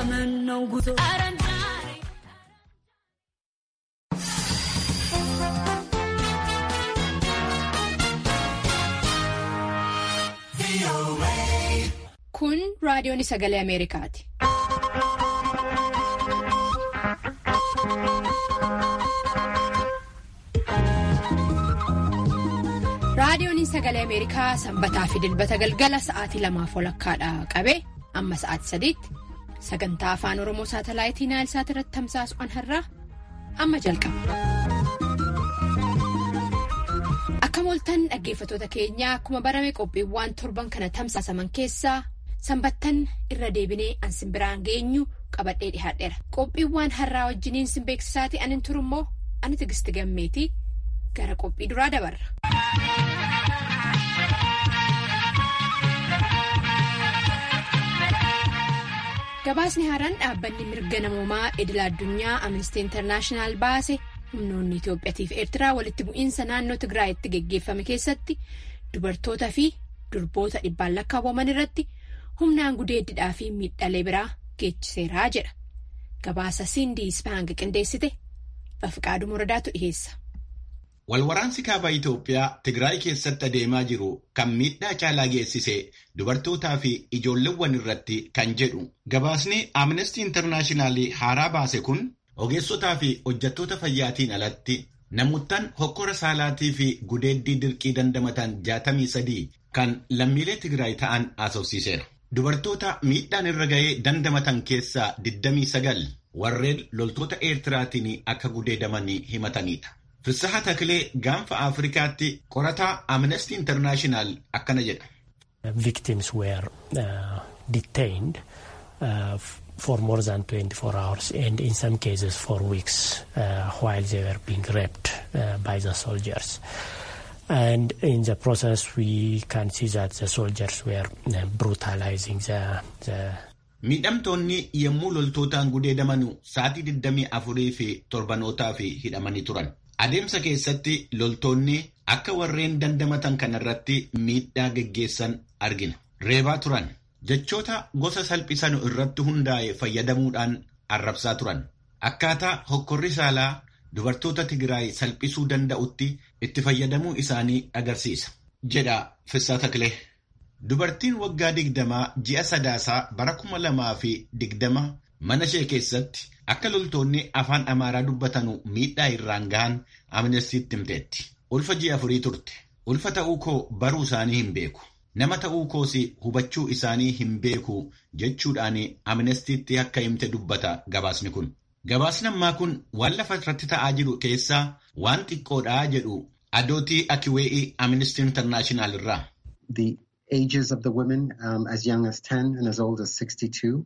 ዘመን ነው ጉዞ Kun raadiyoon sagalee Ameerikaati. Raadiyoon sagalee Ameerikaa sanbataa fi dilbata galgala sa'aatii lamaaf walakkaadha qabee amma sa'aatii sadiitti sagantaa afaan Oromoo saatalaayitii Naayilsaat irratti tamsaasu'an har'aa amma jalqaba. Akka mooltan dhaggeeffatoota keenyaa akkuma barame qophiiwwan torban kana tamsaasaman keessaa sanbattan irra deebinee an simbiraan geenyu qabadhee dhihaadheera. Qophiiwwan har'aa wajjiniin sin beeksisaati anin turummoo ani tigisti gammeetii gara qophii duraa dabarra. Gabaasni haaraan dhaabbanni mirga namoomaa idil addunyaa Amnesty International baase humnoonni Itoophiyaa fi Eertiraa walitti bu'iinsa naannoo Tigraayitti geggeeffame keessatti dubartootaa fi durboota dhibbaan lakkaawwaman irratti humnaan gudeeddidhaa fi miidhalee biraa geessiseeraa jedha. Gabaasa Sindii Spaang qindeessite Bafiqaaduu Muradaatu dhiheessa. Walwaraansi kaaba Itoophiyaa Tigraay keessatti adeemaa jiru kan miidhaa caalaa geessise dubartootaa fi ijoolleewwan irratti kan jedhu gabaasni Amnesty International haaraa baase kun ogeessotaa fi hojjettoota fayyaatiin alatti namoottan hokkora saalaatii fi gudeeddii dirqii dandamatan 63 kan lammiilee Tigraay ta'an haasofsiiseera. Dubartoota miidhaan irra ga'ee dandamatan keessaa 29 warreen loltoota Eertiraatiin akka gudeedaman himatanidha. Fissaha Takilee gaanfa Afrikaatti qorataa Amnesty International akkana jedha. Victims were uh, detained uh, for more than 24 hours and in some cases for weeks uh, while they were being raped uh, by the soldiers. And in the process we can see that the soldiers were uh, brutalizing the, the Miidhamtoonni yommuu loltootaan gudeedamanu sa'aatii 24 fi torbanootaa fi hidhamanii turan. Adeemsa keessatti loltoonni akka warreen dandamatan kanarratti miidhaa geggeessan argina. Reebaa turan. Jechoota gosa salphisanu irratti hundaa'e fayyadamuudhaan arrabsaa turan. Akkaataa hokkorri saalaa dubartoota Tigraay salphisuu danda'utti itti fayyadamuu isaanii agarsiisa. Jedha Fissaa Takilee. Dubartiin waggaa digdamaa ji'a sadaasaa bara kuma lamaa fi digdama mana ishee keessatti akka loltoonni afaan amaaraa dubbatanu miidhaa irraan gahan amnestiitti himteetti. Ulfa ji'a afurii turte. Ulfa ta'uu koo baruu isaanii hin beeku. Nama ta'uu koos hubachuu isaanii hin beeku jechuudhaan amnestiitti akka himte dubbata gabaasni kun. Gabaasni ammaa kun waan lafa irratti ta'aa jiru keessaa waan xiqqoodhaa jedhu adootii akiwee'ii amnestii intarnaashinaal irraa. The ages of the women um, as young as 10 and as old as 62.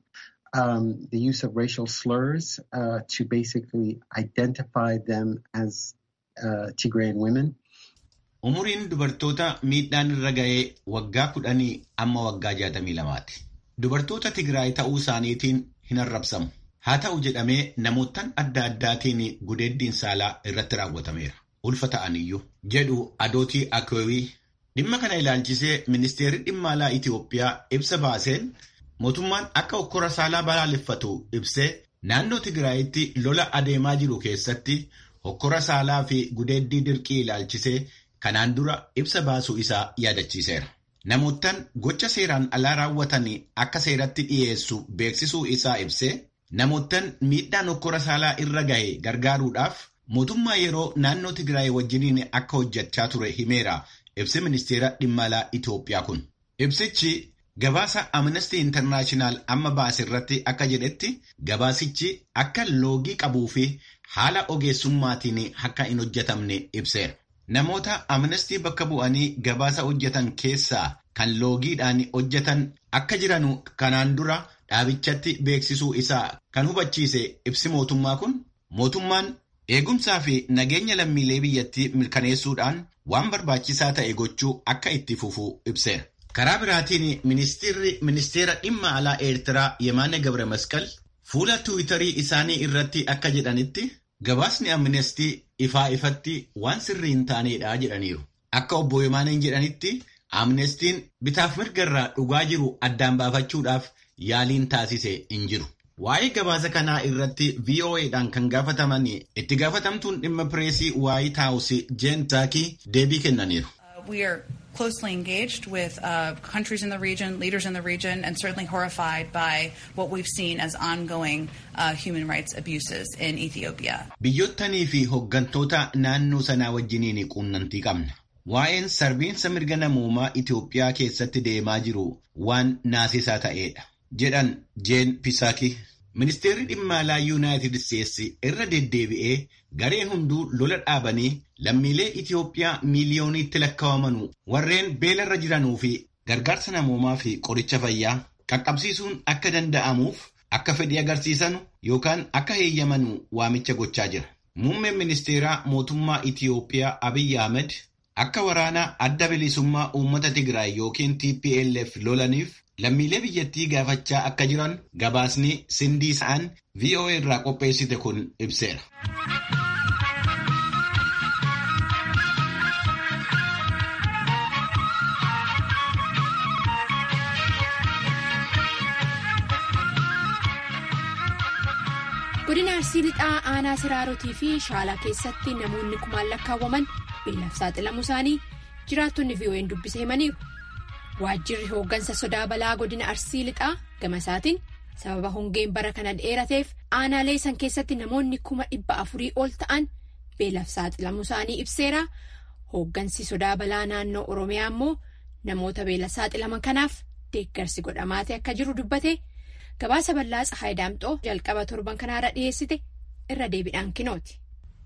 um, the use of racial slurs uh, to basically identify them as uh, Tigrayan women. Umuriin dubartoota miidhaan irra ga'ee waggaa kudhanii amma waggaa jaatamii lamaati. Dubartoota Tigraay ta'uu isaaniitiin hin arrabsamu. Haa ta'u jedhamee namoottan adda addaatiin gudeeddiin saalaa irratti raawwatameera. Ulfa ta'aniyyuu jedhu adootii akwewii. Dhimma kana ilaalchisee ministeerri dhimma alaa Itoophiyaa ibsa baaseen Mootummaan akka hokkora saalaa balaaleffatu ibsee naannoo Tigraayitti lola adeemaa jiru keessatti hokkora saalaa fi gudeeddii dirqii ilaalchisee kanaan dura ibsa baasuu isaa yaadachiiseera. Namoottan gocha seeraan alaa raawwatan akka seeratti dhiyeessu beeksisuu isaa ibsee namoottan miidhaan hokkora saalaa irra gahe gargaaruudhaaf mootummaa yeroo naannoo Tigraay wajjiniin akka hojjechaa ture himeera ibsi ministeera dhimma alaa Itoophiyaa kun. Ibsichi Gabaasa Amnesty International amma baase irratti akka jedhetti gabaasichi akka loogii qabuu fi haala ogeessummaatiin akka hin hojjetamne ibseera. Namoota Amnesty bakka bu'anii gabaasa hojjetan keessaa kan loogiidhaan hojjetan akka jiranu kanaan dura dhaabichatti beeksisuu isaa kan hubachiise ibsi mootummaa kun mootummaan eegumsaa fi nageenya lammiilee biyyattii mirkaneessuudhaan waan barbaachisaa ta'e gochuu akka itti fufuu ibseera. Karaa biraatiin ministeerri ministeera dhimma alaa Eertiraa Yemaane Gabre Masqal fuula Tiwiitarii isaanii irratti akka jedhanitti gabaasni amnestii ifaa ifatti waan sirrii hin taanedha jedhaniiru. Akka obbo Yemaaneen jedhanitti amnestiin bitaaf mirga irraa dhugaa jiru addaan baafachuudhaaf yaaliin taasise hin jiru. Waa'ee gabaasa kanaa irratti VOA'dhaan kan gaafataman itti gaafatamtuun dhimma pireesii White House Jeen Psaaki deebii kennaniiru. We are closely engaged with uh, countries in the region, leaders in the region, and certainly horrified by what we've seen as ongoing uh, human rights abuses in Ethiopia. Biyyottanii fi hooggantoota naannoo sanaa wajjiniin quunnamtii qabna. Waa'een sarbiinsa mirga namoomaa Itoophiyaa keessatti deemaa jiru waan naasisaa ta'edha. jedhan Jeen Psaaki. Ministeerri dhimma alaa Yuunaayitid Isteetsi irra deddeebi'ee gareen hunduu lola dhaabanii lammiilee Itoophiyaa miiliyooniitti lakkaa'aman warreen beelarra jiranuu fi gargaarsa namoomaa fi qoricha fayyaa qaqqabsiisuun akka danda'amuuf akka fedhii agarsiisan yookaan akka heeyyamanu waamicha gochaa jira. Muummeen ministeeraa mootummaa Itoophiyaa Abiyyi Ahmed akka waraana adda bilisummaa uummata Tigraay yookiin TPLF lolaniif lammiilee biyyattii gaafachaa akka jiran gabaasni sindii sa'an VOA irraa qopheessite kun ibseera. godina arsii lixaa aanaa siraarotii fi shaalaa keessatti namoonni kumaan lakkaawwaman beelaaf saaxilamuu isaanii jiraattonni VOA'n dubbise himaniiru. waajjirri hooggansa sodaa balaa godina arsii lixaa gama isaatiin sababa hongeen bara kana dheerateef aanaalee san keessatti namoonni kuma dhibba afurii ol ta'an beelaaf saaxilamuu isaanii ibseera hooggansi sodaa balaa naannoo oromiyaa immoo namoota beela saaxilaman kanaaf deeggarsi godhamaatee akka jiru dubbate gabaasa bal'aa tsahaay daamxoo jalqaba torban kanaarra dhiyeessite irra deebiidhaan kinooti.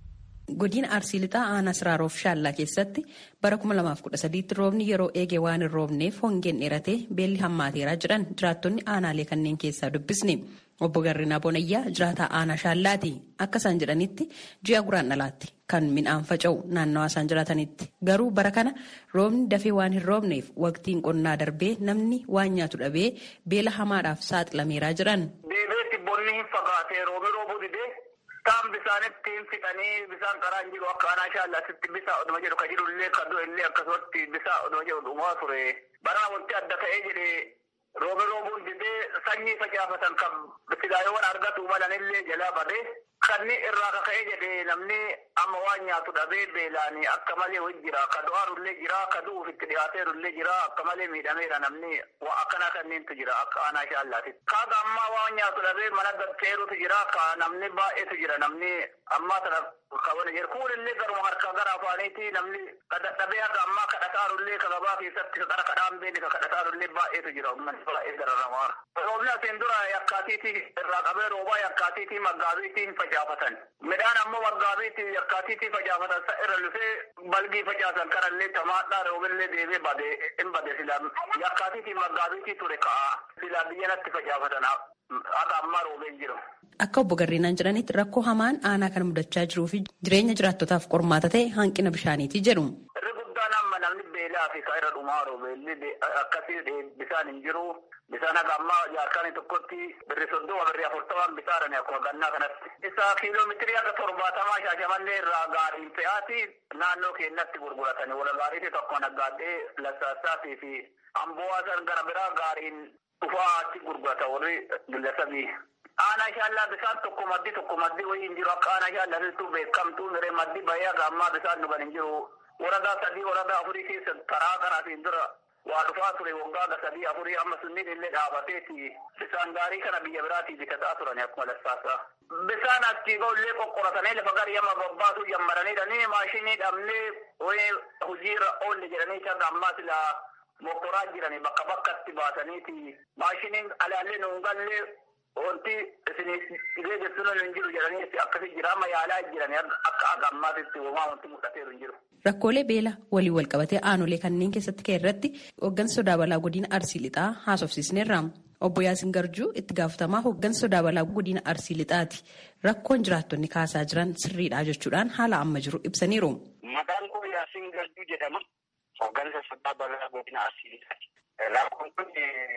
Godina Arsii Lixaa aanaa Siraaroof Shaallaa keessatti bara 2013 roobni yeroo eege waan hin roobneef hongeen dheeratee beelli hammaateeraa jedhan jiraattonni aanaalee kanneen keessaa dubbisne. Obbo Garrinaa Bonayyaa jiraataa aanaa Shaallaati. Akka isaan jedhanitti ji'a guraan dhalaatti kan midhaan faca'u naannawaa isaan jiraatanitti. Garuu bara kana roobni dafee waan hin roobneef waqtiin qonnaa darbee namni waan nyaatu dhabee beela hamaadhaaf saaxilameeraa jedhan. Deebiitti bonni hin fagaatee roobni roobuu didee kaan bisaanitti hin fixanii bisaan karaa hin jiru akka aanaa shaallaatitti bisa oduma jedhu ka jirullee ka illee akkasumatti bisa oduma jedhu dhumaa ture. Baraa wanti adda ta'ee jedhee roobni roobuun didee sanyii facaafatan kan fidaayowwan argatu malanillee jalaa badee kanni irraa kaka'ee jedhee namni amma waan nyaatu dhabee beelaanii akka malee wajji jira ka du'aarullee jira ka du'uuf itti dhiyaateerullee jira akka malee miidhameera namni waa akkanaa kanneentu jira akka aanaa shaallaatitti. Kaaga ammaa waan nyaatu dhabee mana gatteerutu jira ka namni baay'eetu jira namni ammaa sana kabana jira kuunillee garuma harkaa gara afaaniiti namni dadhabee haga ammaa kadhataarullee ka gabaa keessatti ka qara kadhaan beeni ka kadhataarullee baay'eetu jira uummanni baay'ee gararramaa. Roobni asiin dura yakkaatiitii irraa qabee roobaa yakkaatiitii maggaabiitiin facaafatan. Midhaan ammoo maggaabiitii yakkaatiitii facaafatan sa irra lufee balgii facaasan kanallee tamaadhaa roobillee deebee badee hin bade silaa yakkaatiitii maggaabiitii ture ka'a. Silaa biyyanatti facaafatan haga ammaa roobeen jiru. Akka obbo Garreenaan jedhanitti rakkoo hamaan aanaa kan mudachaa jiruu fi jireenya jiraattotaaf qormaata ta'e hanqina bishaaniiti jedhu. Irri guddaan amma namni beelaa fi irra dhumaa roobeelli akkasii bisaan hin jiru. Bisaan haga ammaa jaarkaanii tokkotti birri soddoma birri afurtamaan bisaadhani akkuma gannaa kanatti. Isa kiiloomeetirii haga torbaatamaa shaashamallee irraa gaariin fe'aati naannoo keenyatti gurguratanii wala gaariitii tokko naggaadhee lassaasaatii fi amboo'aasan gara biraa gaariin dhufaa achi gurgurata warri gillasabii. Aanaa shaallaa bisaan tokko maddi tokko maddi wayii hin jiru akka aanaa shaallaatittuu beekamtuu miree maddi bahee haga ammaa bisaan dhugan hin jiru. Waradaa sadii waradaa afurii keessa karaa kanaatiin dura waa dhufaa ture waggaa ga sadii afurii amma sunniin illee dhaabateeti bisaan gaarii kana biyya biraatii bitataa turan akkuma lassaasaa. Bisaan achii illee qoqqoratanii lafa garii amma babbaasuu jammaraniidhanii maashinii dhabnee wayii hojiirra oolle jedhanii kan ammaa silaa mokoraa jiranii bakka bakkatti baasaniiti maashiniin alaallee nuun gallee wanti isin dhibee jettuun hin jiru jedhanii akkasii jira amma yaalaa jiranii akka aga ammaatitti uumaa wanti mul'ateeru hin jiru. Rakkoolee beela walii walqabatee aanolee kanneen keessatti ka'e irratti hooggansa sodaa balaa godina Arsii Lixaa haasofsiisneerra. Obbo Yaasin Garjuu itti gaafatamaa hooggansa sodaa balaa godina Arsii Lixaati. Rakkoon jiraattonni kaasaa jiran sirriidha jechuudhaan haala amma jiru ibsaniiru. Maqaan koo Yaasin Garjuu jedhama. Hooggansa sodaa balaa godina Arsii Lixaati. Rakkoon kun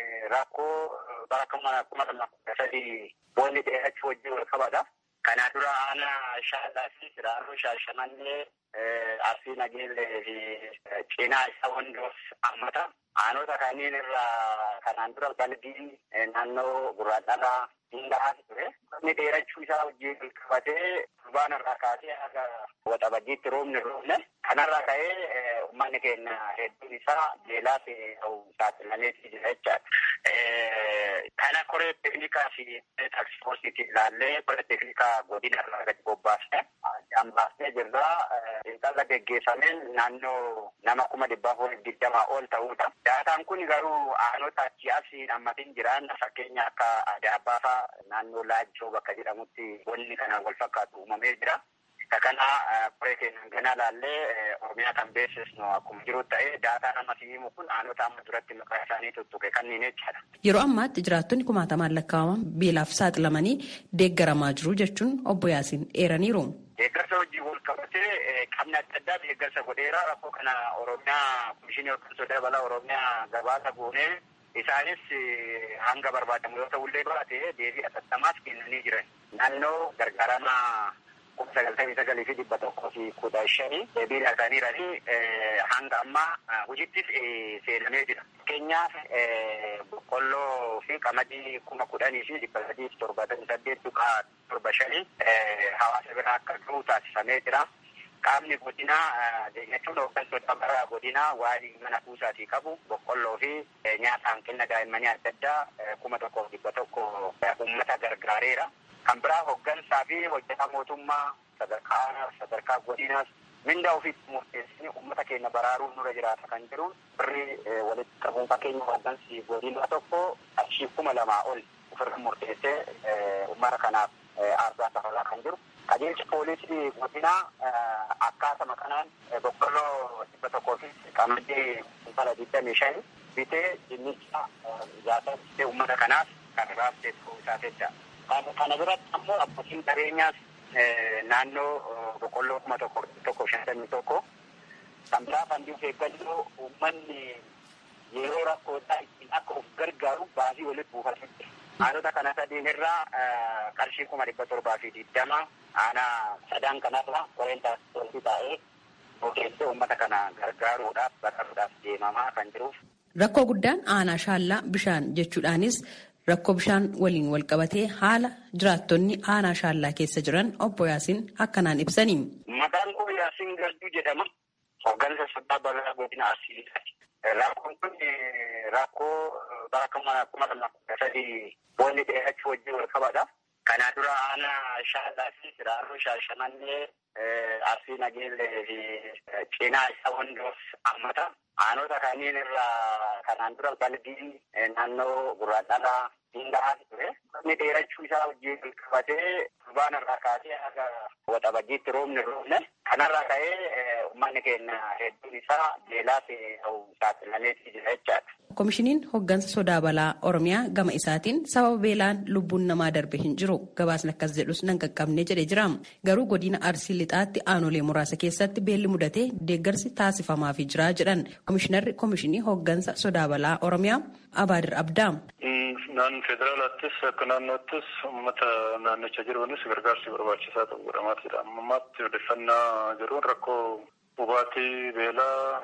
rakkoo bara kuma lama kudha sadii boolli dheerachuu wajjin wal qabata. Kana dura aanaa shaallaa fi siraaroo shaashamannee arsii nageellee fi cinaa isa wandoof hammata. Aanota kanneen irraa kanaan dura balbiin naannoo gurraadhalaa Hindaa'aa ture. Inni dheerachuu isaa wajjin qabatee turbaan irraa kaasee haga waxabajjiitti roobni roobne. Kanarraa ka'ee uummanni keenya hedduun isaa beelaa ta'uu saaxilameetii jira jechaadha. Kana koree teeknikaa fi taaksifoorsiitiin ilaallee koree teeknikaa godina irraa gadi bobbaasne hambaasnee jirra. Xiinxala geggeeffameen naannoo nama kuma dhibbaa fi digdamaa ol ta'uudha. Daataan kun garuu aanota achi asii hammatiin jiran fakkeenya akka Adaabbaa fa'aa naannoo Laajjoo bakka jedhamutti wanni kana wal fakkaatu uumamee jira. Kana koree keenyaan ganaa laallee Oromiyaa kan beeksisnu akkuma jiru ta'ee daataa nama himu kun aanota amma duratti maqaa isaanii tuttuqe kanneen jechaadha. Yeroo ammaatti jiraattonni kumaatamaan lakkaa'aman beelaaf saaxilamanii deeggaramaa jiru jechuun obbo Yaasiin eeraniiru. Deeggarsa wajjin wal qabatee qabna adda addaa deeggarsa godheera rakkoo kana Oromiyaa komishinii hooggansa dabalaa Oromiyaa gabaasa goonee isaanis hanga barbaadamu yoo ta'ullee baate deebii atattamaas kennanii jiran. Naannoo gargaarama kuma sagaltamii sagalii fi dhibba tokkoo fi kudha shanii deebii laataniiranii hanga ammaa hojittis seenamee jira. Fakkeenyaaf boqqolloo fi qamadii kuma kudhanii fi dhibba sadii fi torbaatamii saddeet tuqaa torba shanii hawaasa biraa akka ga'u taasifamee jira. Qaamni godinaa jechuun hooggantoota bara godinaa waan mana kuusaatii qabu boqqolloo fi nyaata hanqina daa'immanii adda addaa kuma tokkoof dhibba tokko uummata gargaareera. Kan biraa hooggansaa fi hojjetaa mootummaa sadarkaa aanaas sadarkaa godinaas mindaa ofiitti murteessanii uummata keenya baraaruun nurra jiraata kan jiru birrii walitti qabuun fakkeenya hooggansi godinaa tokko qarshii kuma lamaa ol ofirra murteessee uummata kanaaf aarsaa safalaa kan jiru. Qajeelchi poolisii godinaa akkaatuma kanaan boqqolloo dhibba tokkoo fi qamadii kuntala digdamii shan bitee dinnicha jaalatee uummata kanaaf kan raabsee ta'uu isaa jecha. Kana biratti ammoo abbootiin qabeenyaas naannoo boqqolloo kuma tokko tokko shantamii tokko kan biraa fandii of eeggannoo uummanni yeroo rakkootaa ittiin akka of gargaaru baasii walitti buufatee aanota kana sadiin irraa qarshii kuma dhibba torbaa fi digdama aanaa sadan kanarra koreen taasisuu taa'ee ogeessee uummata kana gargaaruudhaaf baqaruudhaaf deemamaa kan jiruuf. Rakkoo guddaan aanaa shaallaa bishaan jechuudhaanis rakkoo bishaan waliin wal qabatee haala jiraattonni aanaa shaallaa keessa jiran obbo Yaasiin akkanaan ibsanii. Maqaan koo Yaasiin Garduu jedhama. Hooggansa sabbaa balaa godina Arsiisaati. Rakkoon kun rakkoo bara kuma lama kudha sadii boolli dheerachuu wajjin wal qabata. Kana dura aanaa shaallaa fi siraarroo shaashamannee arsii nageellee fi cinaa isaa hundoof hammata. Aanota kanneen irraa kanaan dura balbiin naannoo gurraadhalaa Hindaa'aa ture. Inni dheerachuu isaa wajjin wal qabatee turbaan irraa kaasee haga waxabajjiitti roobni roobne. Kanarraa ka'ee uummanni keenya hedduun isaa beelaa ta'uu saaxilameetii jira jechaadha. Komishiniin hooggansa sodaa balaa Oromiyaa gama isaatiin sababa beelaan lubbuun namaa darbe hin jiru gabaasni akkas jedhus nan qaqqabne jedhee jira. Garuu godina Arsii lixaatti aanolee muraasa keessatti beelli mudatee deeggarsi taasifamaafii jira jedhan komishinarri komishinii hooggansa sodaa balaa Oromiyaa Abaadir Abdaa. Naan federaalaattis akka naannoottis uummata naannicha jiruunis gargaarsi barbaachisaa ta'u godhamaa jira. Ammaatti odeeffannaa jiruun rakkoo hubaatii beelaa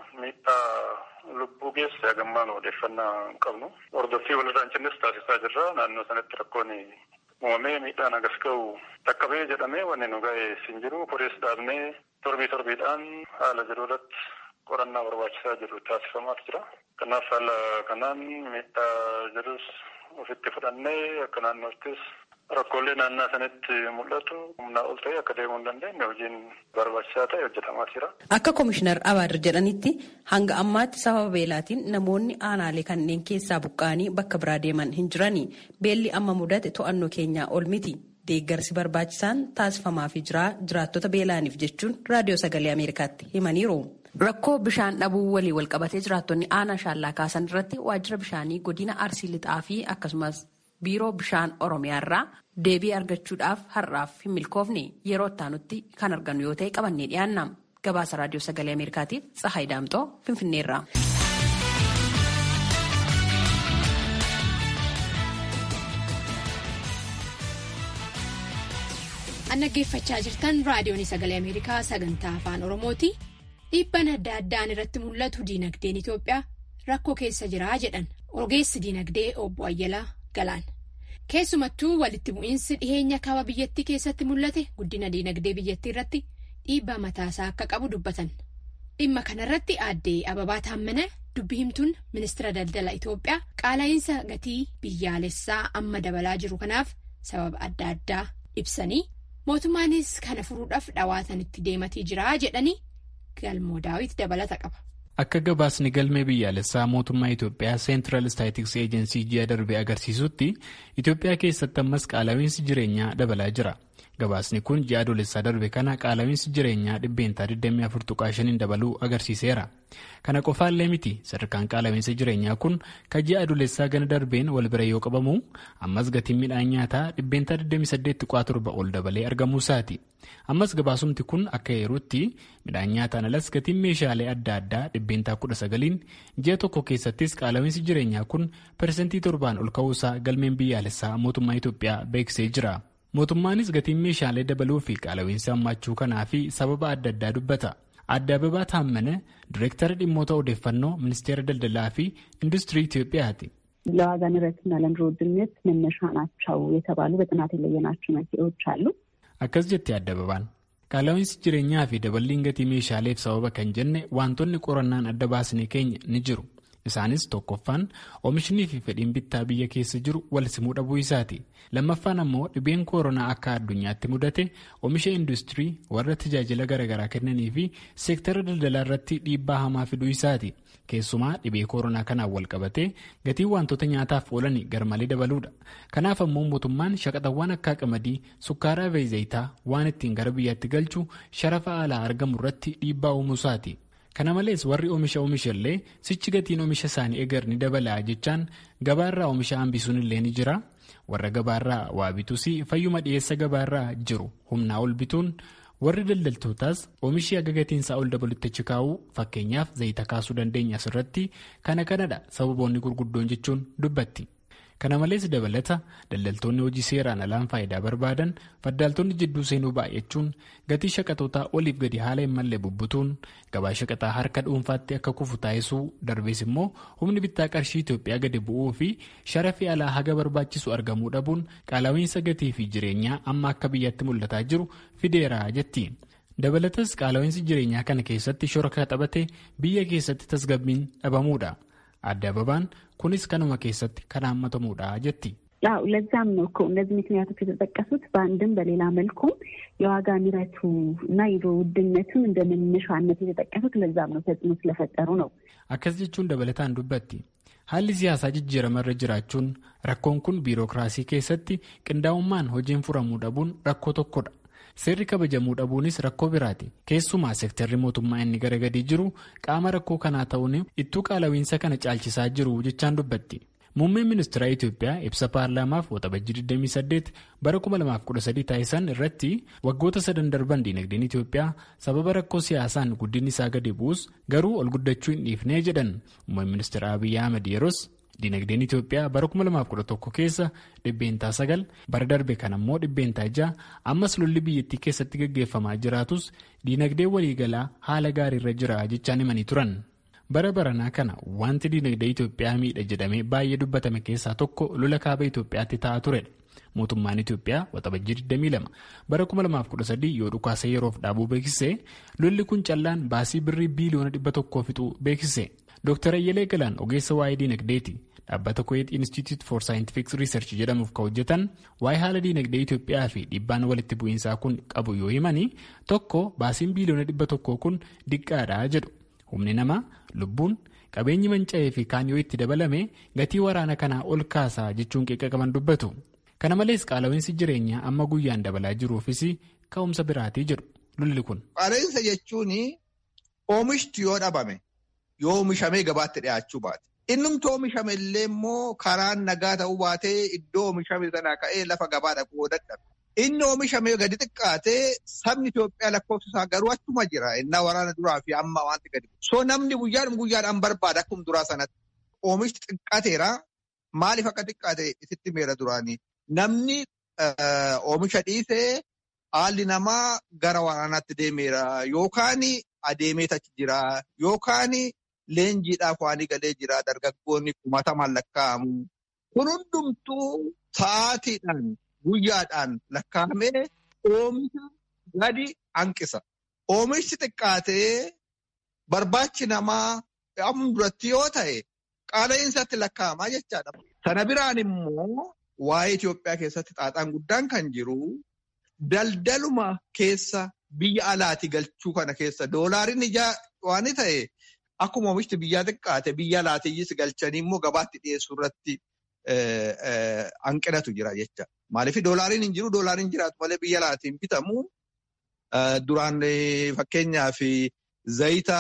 miidhaa lubbuu geesse hagammaan odeeffannaa hin qabnu. Hordoffii walirraan cinnis taasisaa jirra. Naannoo sanatti rakkoon uumamee miidhaan agas ga'u dhaqqabee jedhamee wanni nu ga'e hin jiru. Korees dhaabnee torbii torbiidhaan haala jiru irratti qorannaa barbaachisaa jiru taasifamaa jira. Kanaaf haala kanaan miidhaa jirus ofitti fudhannee akka naannoottis rakkoolee naannaa sanatti mul'atu humnaa ol ta'e akka deemuu hin dandeenye hojiin barbaachisaa ta'e hojjetamaa jira. Akka komishinar Abaadir jedhanitti hanga ammaatti sababa beelaatiin namoonni aanaalee kanneen keessaa buqqa'anii bakka biraa deeman hin jirani. Beelli amma mudate to'annoo keenyaa ol miti. Deeggarsi barbaachisaan taasifamaafii jira jiraattota beelaaniif jechuun raadiyoo sagalee Ameerikaatti himaniiru. Rakkoo bishaan dhabuu walii wal qabatee jiraattonni aanaa shaallaa kaasan irratti waajjira bishaanii godina arsii lixaa fi akkasumas biiroo bishaan oromiyaarraa deebii argachuudhaaf har'aaf hin milkoofne yeroo ittaanutti kan argannu yoo ta'e qabannee dhiyaanna. Gabaasa raadiyoo sagalee Ameerikaatiif Tsahaay Daamxoo Finfinneerraa. An dhaggeeffachaa jirtan raadiyoon sagalee Ameerikaa sagantaa afaan Oromooti. Dhiibbaan adda addaan irratti mul'atu diinagdeen Itoophiyaa rakkoo keessa jiraa jedhan ogeessi diinagdee obbo Ayyalaa Galaan. Keessumattuu walitti bu'iinsi dhiheenya kaaba biyyattii keessatti mul'ate guddina diinagdee biyyattii irratti dhiibbaa mataasaa akka qabu dubbatan. Dhimma kanarratti aaddee Ababaa Taammana dubbi himtuun ministeera daldala Itoophiyaa qaala'iinsa gatii biyyaalessaa amma dabalaa jiru kanaaf sababa adda addaa ibsanii mootummaanis kana furuudhaaf dhawaatanitti deematii jira jedhanii galmoo daawit dabalata qaba. Akka gabaasni galmee biyyaalessaa mootummaa Itoophiyaa Seentiral Staatiks Eejensii ji'a darbe agarsiisutti Itoophiyaa keessatti ammas qaala'iinsi jireenyaa dabalaa jira. Gabaasni kun ji'a adoolessaa darbe kana qaala'iinsi jireenyaa dhibbeentaa 24.5 dabaluu agarsiiseera. Kana qofaallee miti sadarkaan qaala'iinsa jireenyaa kun kan ji'a adoolessaa gana darbeen wal bira yoo qabamu ammas gatiin midhaan nyaataa dhibbeentaa 28.7 ol dabalee argamuu isaati. Ammas gabaasumti kun akka yeruutti midhaan nyaataan alas gatiin meeshaalee adda addaa dhibbeentaa 19 ji'a tokko keessattis qaala'iinsi jireenyaa kun parsantii torbaan ol ka'uusaa galmeen biyyaalessaa mootummaa Itoophiyaa beeksisee jira. Mootummaanis gatiin meeshaalee dabaluu fi qaala'iinsa hammaachuu kanaa fi sababa adda addaa dubbata. Adda Ababaa Taammane Direektara dhimmoota odeeffannoo Ministeera Daldalaa fi Industirii Itoophiyaati. ለዋጋ ንረትና ለኑሮ ውድነት መነሻ ናቸው የተባሉ በጥናት የለየናቸው መንስኤዎች አሉ። Akkas jettee Adda Ababaan. Qaala'iinsi jireenyaa fi daballiin gatii meeshaaleef sababa kan jenne wantoonni qorannaan adda baasne keenya ni jiru. Isaanis tokkoffaan oomishni fi fedhiin bittaa biyya keessa jiru wal simuu dhabuu isaati. Lammaffaan ammoo dhibeen koronaa akka addunyaatti mudate oomisha industirii warra tajaajila garaagaraa kennanii fi seektara daldalaa irratti dhiibbaa hamaa fiduu isaati. Keessumaa dhibee koronaa kanaan wal qabatee gatiin wantoota nyaataaf oolan garmalee dabaluudha. Kanaaf ammoo mootummaan shaqaxawwan akka qamadii, sukkaaraa fi zayitaa waan ittiin gara biyyaatti galchu sharafa alaa argamu irratti dhiibbaa uumuu isaati. Kana malees warri oomisha oomishallee sichi gatiin oomisha isaanii eegar ni dabala jechaan gabaarraa oomisha hambisuun illee ni jira. Warra gabaarraa waa bituus fayyuma dhiyeessa gabaarraa jiru humnaa ol bituun warri daldaltootaas oomishii akka gatiinsaa ol dabalutti achi kaa'uu fakkeenyaaf zayita kaasuu dandeenya asirratti kana kanadha sababoonni gurguddoon jechuun dubbatti. Kana malees dabalata daldaltoonni hojii seeraan alaan faayidaa barbaadan faddaaltonni jidduu seenuu baay'achuun gatii shaqaxootaa oliif gadi haala hin malle bubbutuun gabaa shaqaxaa harka dhuunfaatti akka kufu taasisuu darbees immoo humni bittaa qarshii Itoophiyaa gadi bu'uu fi sharafi alaa haga barbaachisu argamuu dhabuun qaala'iinsa gatii fi jireenyaa amma akka biyyatti mul'ataa jiru fideera jetti. Dabalatas qaala'iinsi jireenyaa kana keessatti shoraka taphate biyya keessatti tasgabbiin dhabamuudha. Adda Ababaan kunis kanuma keessatti kan hammatamuudha jetti. ያው ለዛም ነው እኮ እነዚህ ምክንያቶች የተጠቀሱት በአንድም በሌላ መልኩም የዋጋ ንረቱ እና የኑሮ ውድነቱን እንደ መነሻነት የተጠቀሱት ለዛም ነው ተጽዕኖ ስለፈጠሩ ነው። Akkas jechuun dabalataan dubbatti. Haalli siyaasaa jijjiiramarra jiraachuun rakkoon kun biirokiraasii keessatti qindaa'ummaan hojiin furamuu dhabuun rakkoo tokkodha. Seerri kabajamuu dhabuunis rakkoo biraati. Keessumaa seektarri mootummaa inni gara gadii jiru qaama rakkoo kanaa ta'uun ittuu qaala'iinsa kana caalchisaa jiru jechaan dubbatti. Muummeen ministeera Itoophiyaa ibsa paarlaamaaf waxabajjii 28 bara 2013 taasisan irratti waggoota sadan darban diinagdeen Itoophiyaa sababa rakkoo siyaasaan guddinni isaa gadi bu'us garuu ol guddachuu hin dhiifnee jedhan. Muummeen ministeera Abiyyi Ahmed yeroos diinagdeen Itoophiyaa bara 2011 keessa dhibbeentaa sagal bara darbe kan ammoo dhibbeentaa ja'a ammas lolli biyyattii keessatti gaggeeffamaa jiraatus diinagdee waliigalaa haala gaariirra jira jechaan himanii turan. bara baranaa kana wanti diinagdee Itoophiyaa miidha jedhamee baay'ee dubbatame keessaa tokko lola kaaba Itoophiyaatti ta'aa turedha. Mootummaan Itoophiyaa waxabajjii 22 bara 2013 yoo dhukaasa yeroof dhaabuu beeksise lolli kun callaan baasii birrii biiliyoona 100 fixuu beeksise. Dr. Ayyalee Galaan ogeessa waa'ee diinagdeeti. Dhaabbata Kuwait Institute for Scientific Research jedhamuuf kan hojjetan waa'ee haala diinagdee Itoophiyaa fi dhiibbaan walitti bu'iinsaa kun qabu yoo himani tokko baasiin biiliyoona 100 kun diqqaadha jedhu. Humni namaa lubbuun qabeenyi manca'ee fi kaan yoo itti dabalame gatii waraana kanaa ol kaasaa jechuun qaqqabaman dubbatu. Kana malees qaala'iinsi jireenyaa amma guyyaan dabalaa jiruufis ka'umsa biraatii jedhu lolli kun. Qaala'iinsa jechuun oomishti yoo dhabame yoo oomishamee gabaatti dhiyaachuu baate. Innumti oomishame illee immoo karaan nagaa ta'uu baatee iddoo oomishame sanaa ka'ee lafa gabaa dhaquu dadhabe. Inni oomishame gadi xiqqaatee sabni Itoophiyaa lakkoofsa isaa garuu achuma jira. Innaa waraana duraa fi amma wanti gadi. So namni guyyaadhuma guyyaadhaan barbaada akkuma duraa sanatti. Oomishti xiqqaateera. Maaliif akka xiqqaate isitti meera duraanii? Namni oomisha dhiisee haalli namaa gara waraanaatti deemeera. Yookaan adeemee achi jira. Yookaan leenjiidhaaf waan galee jira. Dargaggoonni kumatamaan lakkaa'amu. Kun hundumtuu sa'aatiidhaan guyyaadhaan lakkaa'amee oomisha gadi hanqisa. Oomishni xiqqaatee barbaachi namaa amma duratti yoo ta'e qaala'insaatti lakkaa'amaa jechaadha. Sana biraan immoo waa'ee Itoophiyaa keessatti xaaxaan guddaan kan jiru daldaluma keessa biyya alaati galchuu kana keessa doolaariin ijaa waan ta'e akkuma oomishni biyyaa xiqqaate biyya alaatiyyis galchanii immoo gabaatti dhiyeessuu irratti hanqinatu jira jecha. Maaliif doolaariin hin jiru doolaariin jiraatu malee biyya alaatiin bitamu duraan fakkeenyaaf zayita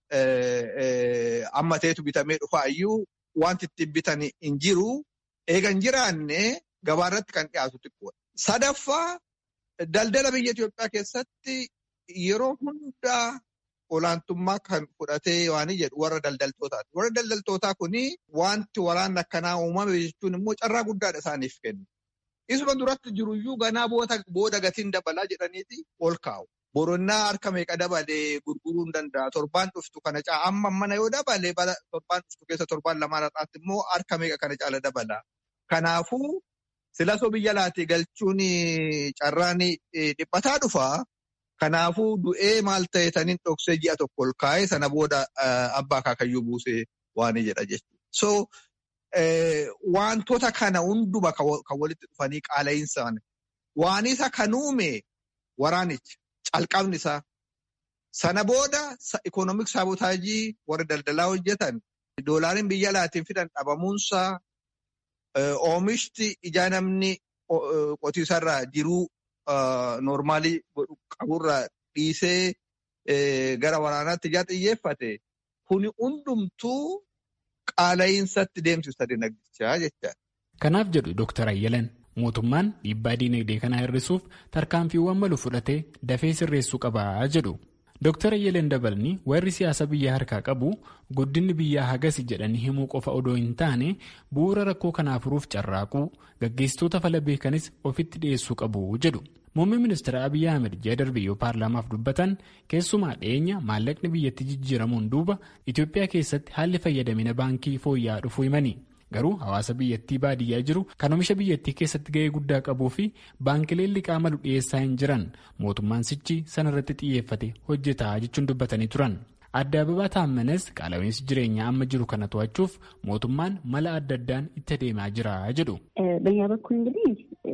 amma ta'etu bitamee dhufaa iyyuu wanti ittiin bitan hin jiru eega hin jiraanne gabaarratti kan dhiyaatu xiqqoodha. Sadaffaa daldala biyya Itoophiyaa keessatti yeroo hundaa olaantummaa kan fudhatee waan jedhu warra daldaltootaati. Warra daldaltootaa kuni wanti waraanni akkanaa uumame jechuun immoo carraa guddaadha isaaniif kennu. Isuma duratti jiruyyuu ganaa booda gatiin dabalaa jedhaniiti ol kaa'u. Boronnaa harka meeqa dabalee gurguruu hin danda'a. Torbaan dhuftu kana caala amma mana yoo dabale torbaan dhuftu keessa torbaan lamaan irraatti immoo harka meeqa kana caala dabala. Kanaafuu silasoo biyya alaatii galchuun carraan dhiphataa dhufa. Kanaafuu du'ee maal ta'e taniin dhoksee ji'a tokko ol kaa'ee sana booda abbaa kaakayyuu buusee waan jedha jechuudha. So wantoota kana hunduma kan walitti dhufanii qaala'insaan waan isa kan uume waraanicha calqabni isaa. Sana booda ikoonomik saabotaajii warra daldalaa hojjetan doolaariin biyya alaatiin fidan dhabamuunsaa oomishti ijaa namni qotiisarraa jiruu noormaalii qaburraa dhiisee gara waraanaatti ijaa xiyyeeffate kuni hundumtuu qaala'insatti deemsisa dinagdichaa jecha. Kanaaf jedhu Dr. Ayyalan mootummaan dhiibbaa diinagdee kana hir'isuuf tarkaanfiiwwan malu fudhatee dafee sirreessuu qabaa jedhu. Dr. Ayyalan dabalni warri siyaasa biyyaa harkaa qabu guddinni biyyaa hagasi jedhanii himuu qofa odoo hin taane bu'uura rakkoo kanaa furuuf carraaquu gaggeessitoota fala beekanis ofitti dhiyeessuu qabu jedhu. Muummeen ministeera Abiyyi Ahmed ji'a darbe yoo paarlaamaaf dubbatan keessumaa dhiyeenya maallaqni biyyatti jijjiiramuun duuba Itoophiyaa keessatti haalli fayyadamina baankii fooyya'aa dhufuu himani. Garuu hawaasa biyyattii baadiyyaa jiru kan oomisha biyyattii keessatti ga'ee guddaa qabuu fi baankileen liqaa malu dhiyeessaa hin jiran mootummaan sichi sanarratti xiyyeeffate hojjetaa jechuun dubbatanii turan. Adda Ababaa Taammanes qaala'insi jireenyaa amma jiru kana to'achuuf mootummaan mala adda addaan itti adeemaa jira jedhu. በእኛ በኩል እንግዲህ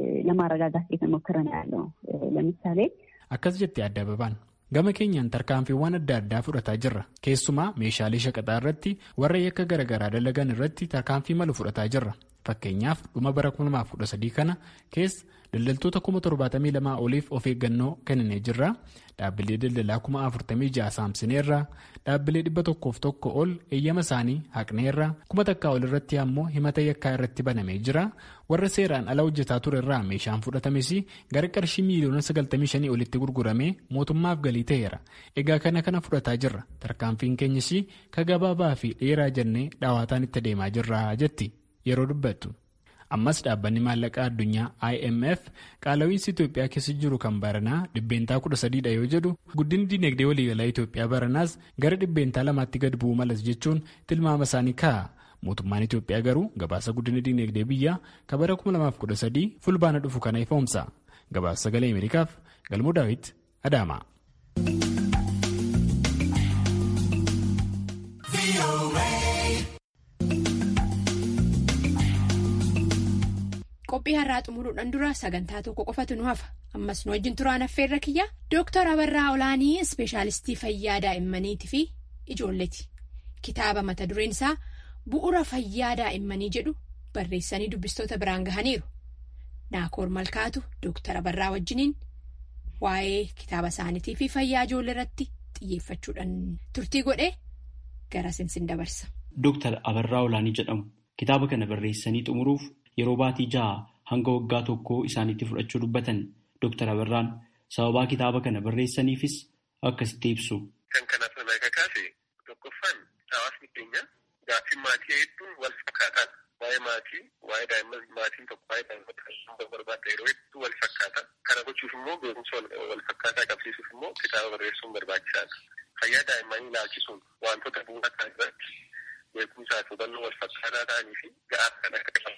ለማረጋጋት እየተሞከረ ነው ያለው። ለምሳሌ akkas jettee adda ababaan gama keenyaan tarkaanfiiwwan adda addaa fudhataa jirra keessumaa meeshaalee shaqaxaa irratti warra yakka garaagaraa dalagan irratti tarkaanfii malu fudhataa jirra fakkeenyaaf dhuma bara 2013 kana keessa daldaltoota 72,000 oliif of eeggannoo kenninee jirra dhaabbilee daldalaa 46,000 saamsineerra dhaabbilee 101 ol eeyyama isaanii haqneerra kuma takkaa ol irratti ammoo himata yakkaa irratti banamee jira warra seeraan ala hojjetaa ture irraa meeshaan fudhatames gara qarshii miiliyoona 95 olitti gurguramee mootummaaf galii ta'eera egaa kana kana fudhataa jirra tarkaanfiin keenyas ka gabaabaa fi dheeraa jennee dhaawaataan itti adeemaa jirra jetti yeroo dubbattu. ammas dhaabbanni maallaqaa addunyaa imf qaala'iinsi itoophiyaa keessa jiru kan baranaa dhibbeentaa 13dha yoo jedhu guddinni dinagdee waliigalaa itoophiyaa baranaas gara dhibbeentaa lamaatti gad bu'uu malas jechuun tilmaama isaanii kaa'a mootummaan itoophiyaa garuu gabaasa guddina dinagdee biyyaa kan bara 2013 fulbaana dhufu kana ifoomsa gabaasa sagalee ameerikaaf galmoo daawit adaama. qophii har'aa xumuruudhaan dura sagantaa tokko qofatu nu hafa ammas nu wajjin turaan affeerra kiyya dooktar abarraa olaanii ispeeshaalistii fayyaa daa'immaniitii fi ijoolleeti kitaaba mata dureen isaa bu'ura fayyaa daa'immanii jedhu barreessanii dubbistoota biraan gahaniiru naakoor malkaatu dooktar abarraa wajjiniin waa'ee kitaaba isaaniitii fi fayyaa ijoollee irratti xiyyeeffachuudhaan turtii godhee gara sinsin dabarsa. Dooktar Abarraa Olaanii jedhamu kitaaba kana barreessanii xumuruuf. Yeroo baatii ja'a hanga waggaa tokkoo isaaniitti fudhachuu dubbatan Dr. Abarraan sababaa kitaaba kana barreessaniifis akkasitti ibsu. Kan kanaaf nama kakaase tokkoffaan hawaasni keenya gaaffii maatii hedduun wal fakkaataadha. Waa'ee maatii, waa'ee daa'imman maatiin tokko waa'ee daa'imman kan barbaadda yeroo hedduu wal fakkaata. Kana gochuuf immoo beekumsa wal fakkaataa qabsiisuuf immoo kitaaba barreessuun barbaachisaadha. Fayyaa daa'immanii ilaalchisuun wantoota bu'uura ta'an irratti beekumsaa fi hubannoo wal fakkaataa ta'anii fi ga'aa kan akka taasisu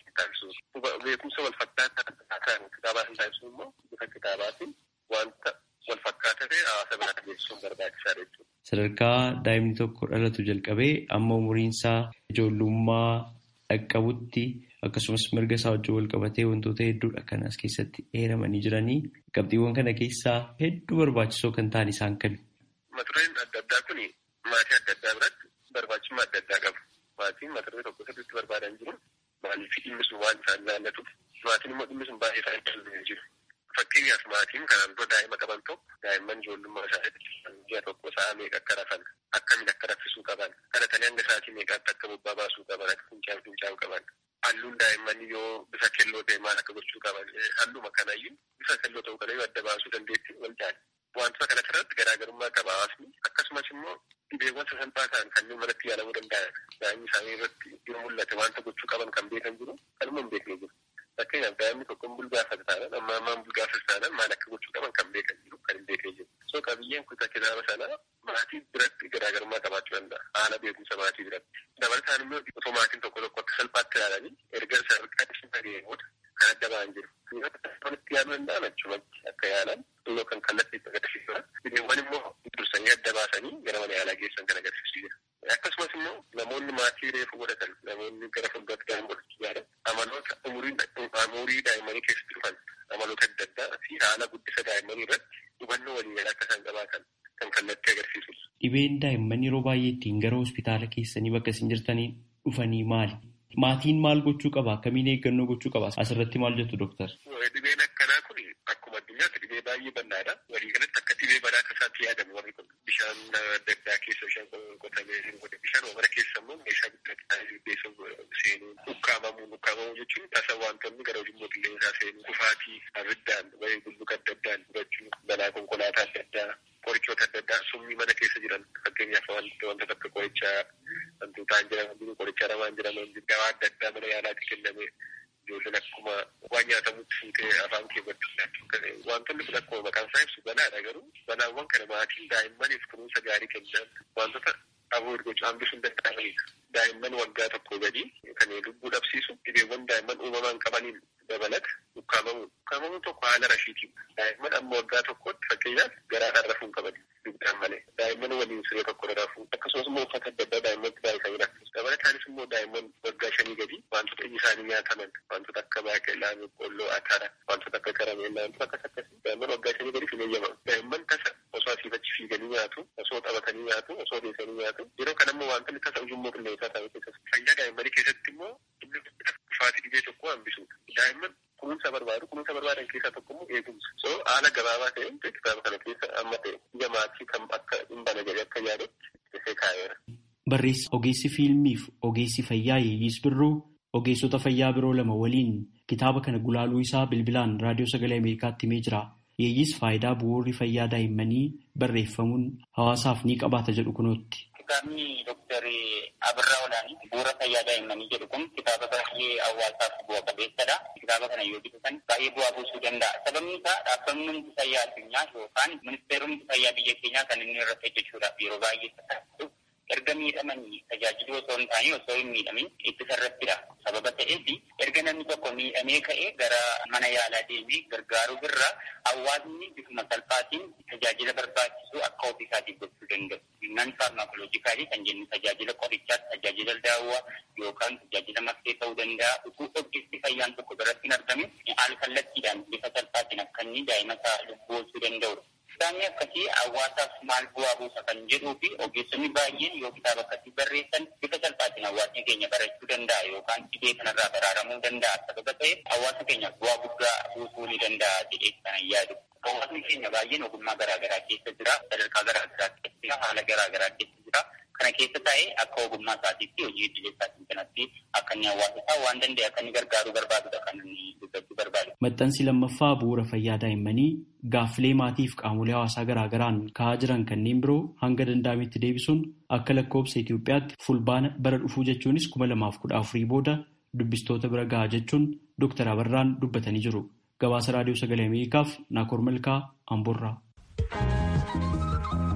taasisu. Beekumsa wal fakkaataa kan kitaabaa hin taasisu immoo bifa kitaabaatiin wanta wal fakkaataa ta'e hawaasa biraa geessisuun barbaachisaadha jechuudha. Sadarkaa daa'imni tokko dhalatu jalqabee amma umuriin isaa ijoollummaa dhaqqabutti akkasumas mirga isaa wajjin wal qabatee wantoota hedduudha kan as keessatti eeramanii jiranii qabxiiwwan kana keessaa hedduu barbaachisoo kan ta'an isaan kami. Mata-dureen adda addaa kun maatii adda addaa biratti barbaachisummaa adda addaa qabu. Maatiin mata-duree tokko sirriitti barbaadan jiru maaliif dhimmi sun waan isaan ilaallatuuf maatiin immoo dhimmi sun baay'ee isaan ilaallatanii jiru. Fakkeenyaaf maatiin kanaan dura daa'ima qaban tokko daa'imman ijoollummaa isaaniitti ji'a tokko sa'a meeqa akka rafan akkamiin akka raffisuu qaban dhalatanii hanga sa'aatii meeqaatti akka bobbaa baasuu qaban akka fincaan fincaan qaban halluun daa'immanii yoo bifa keelloo ta'e maal akka gochuu qaban halluma kanayyuu bifa keelloo ta'uu kana yoo adda baasuu dandeetti wal jaali. Wantoota kana irratti garaagarummaa qaba hawaasni akkasumas immoo dhibeewwan sasalphaa ta'an kanneen manatti yaalamuu danda'an daa'imni isaanii irratti yoo mul'ate wanta gochuu qaban kan beekan jiru kanuma hin beekne jiru. Fakkeenyaaf daa'imni tokko bulgaafata taanaan amma ammaan bulgaafata taanaan maal akka gochuu qaban kan beekan jiru kan hin beekne jiru. So qabiyyeen kutaa kitaaba sanaa maatii biratti garaagarummaa qabaachuu danda'a haala beekumsa maatii biratti. Dabalataan immoo otoo maatiin tokko tokko akka salphaatti ilaalanii erga sadarkaa dhishii dhaga'ee booda kan adda ba'an jiru. Wanti yaaluu danda'an achumatti akka yaalan innoo kan kallattii itti agarsiisudha. Dhibeewwan immoo dursanii adda baasanii gara mana yaalaa geessan kan agarsiisu jira. Akkasumas immoo namoonni maatii reefu godhatan namoonni gara fuulduraatti daa'ima godhachuu yaadan amaloota umurii daa'immanii keessatti dhufan amaloota adda addaa fi haala guddisa daa'immanii irratti hubannoo waliin akka isaan qabaatan kan kallattii agarsiisudha. Dhibeen daa'imman yeroo baay'ee ittiin gara hospitaala keessanii bakka isin jirtanii dhufanii maali? Maatiin maal gochuu qaba? Akkamiin eeggannoo gochuu qaba? Asirratti maal jettu dooktar? Dhibeen akkanaa kun akkuma addunyaatti dhibee baay'ee bal'aadha. Walii galatti akka dhibee balaa akka isaatti yaadamu warri kun bishaan adda addaa keessa bishaan qotamee godhe bishaan wamara keessa immoo meeshaa guddaa keessa seenuu dhukkaamamuu dhukkaamamuu jechuun tasa wantoonni gara ujummoo qilleensaa seenuu kufaatii abiddaan wayii bulluqa adda addaan gubachuu balaa konkolaataa adda addaa qorichoota adda addaa summii mana keessa jiran fakkeenyaaf wanta akka qorichaa wantoota jiran qorichaa namaan jiran dawaa adda addaa mana yaalaatti kenname ijoolleen akkuma waan nyaatamutti fuutee afaan keewwachuu wantoonni kun akkuma maqaan isaa ibsu balaadha garuu balaawwan kana maatiin daa'immaniif kunuunsa gaarii kennan wantoota aboo gochuu hambisuu hin danda'amanidha. Daa'imman waggaa tokko gadi kan lubbuu dhabsiisu dhibeewwan daa'imman uumamaan qabaniin dabalata dhukkaamamuun dhukkaamamuun tokko haala rashiitiin daa'imman amma waggaa tokkotti fakkeenyaaf garaadhaan rafuu hin qaban dugdaan malee daa'imman waliin siree tokko rafuu akkasumas immoo uffata adda addaa daa'imman baay'isanii rafuu dabalataanis immoo daa'imman waggaa shanii gadi wantoota iji isaanii nyaataman wantoota akka baaqelaa boqqolloo atara wantoota akka karameellaa wantoota akkas akkasii daa'imman waggaa shanii gadi hin eeyyamamu daa'imman tasa osoo asii achi fiiganii nyaatu osoo taphatanii nyaatu osoo deessanii nyaatu yeroo kana immoo wantoonni tasa ujummoo qilleensaa ta'uu keessatti fayyaa daa'immanii keessatti immoo dhufaatii dhibee tokko hambisuudha daa'imman kunuunsa barbaadu kunuunsa barbaadan keessaa tokko immoo eegumsa so haala gabaabaa ta'een kitaaba kana keessa amma ta'e ija maatii kan akka hin bana jedhee akka yaadutti dhufee kaa'eera. Barreessa ogeessi fiilmiif ogeessi fayyaa Yeeyyis Birruu ogeessota fayyaa biroo lama waliin kitaaba kana gulaaluu isaa bilbilaan raadiyoo sagalee Ameerikaatti himee jira. Yeeyyis faayidaa bu'uurri fayyaa daa'immanii barreeffamuun hawaasaaf ni qabaata jedhu kunootti. Kitaabni Dooktar Abirraa Olaanii bu'uura fayyaa daa'immanii jedhu kun kitaaba baay'ee hawaasaaf bu'a qabeessadha. Kitaaba kana yoo dubbiftan baay'ee bu'aa buusuu danda'a. Sababni isaa dhaabbanni fayyaa addunyaa yookaan ministeeronni fayyaa biyya keenyaa kan inni irratti hojjechuudhaaf yeroo baay'ee taasisu erga miidhamanii tajaajiluu osoo hin taane osoo hin miidhamin ittisa irrattidha. Sababa ta'eef erga namni tokko miidhamee ka'ee gara mana yaalaa deemee gargaaruu irra hawaasni bifuma salphaatiin tajaajila barbaachisu akka ofii isaatiif gochuu danda'u. Nan faarmaakooloojikaalii kan jennu tajaajila qorichaa, tajaajila daawwaa yookaan tajaajila makkee ta'uu danda'a. Utuu ogeessi fayyaan tokko biratti hin argamin al kallattiidhaan bifa salphaatiin akka inni daa'ima isaa lubbuu oolchuu danda'udha. Kitaabni akkasii hawaasaaf maal bu'aa buusa kan jedhuu fi ogeessonni baay'een yoo kitaaba akkasii barreessan bifa salphaatiin hawaasni keenya barachuu danda'a yookaan dhibee kanarraa baraaramuu danda'a. Sababa ta'eef hawaasa keenyaaf bu'aa guddaa buusuu ni danda'a jedhee kanan yaadu. Hawaasni keenya baay'een ogummaa garaagaraa keessa jira. Sadarkaa garaagaraa keessa jira. Haala garaagaraa keessa jira. Kana keessa taa'ee akka ogummaa isaatiitti hojii idilee isaatiin kanatti akka inni hawaasa isaa waan danda'e akka inni gargaaruu barbaadudha kan inni dubbachuu barbaadu. Maxxansi lammaffaa bu'uura fayyaa daa'immanii gaaffilee maatiif qaamolee hawaasaa garaagaraan ka'aa jiran kanneen biroo hanga danda'ametti deebisuun akka lakkoobsa Itoophiyaatti fulbaana bara dhufuu jechuunis kuma lamaaf kudha afurii booda dubbistoota bira gahaa jechuun Dooktar Abarraan dubbatanii jiru. Gabaasa Raadiyoo Sagalee Ameerikaaf Naakoor Malkaa Amboorraa.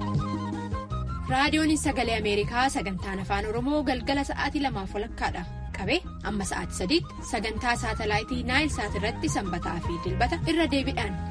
Raadiyoon Sagalee Ameerikaa sagantaan afaan Oromoo galgala sa'aatii lamaaf walakkaadha. jalqabee amma sa'aatii sadiitti sagantaa saatalaayitii naayil saat irratti sanbataa fi dilbata irra deebiidhaan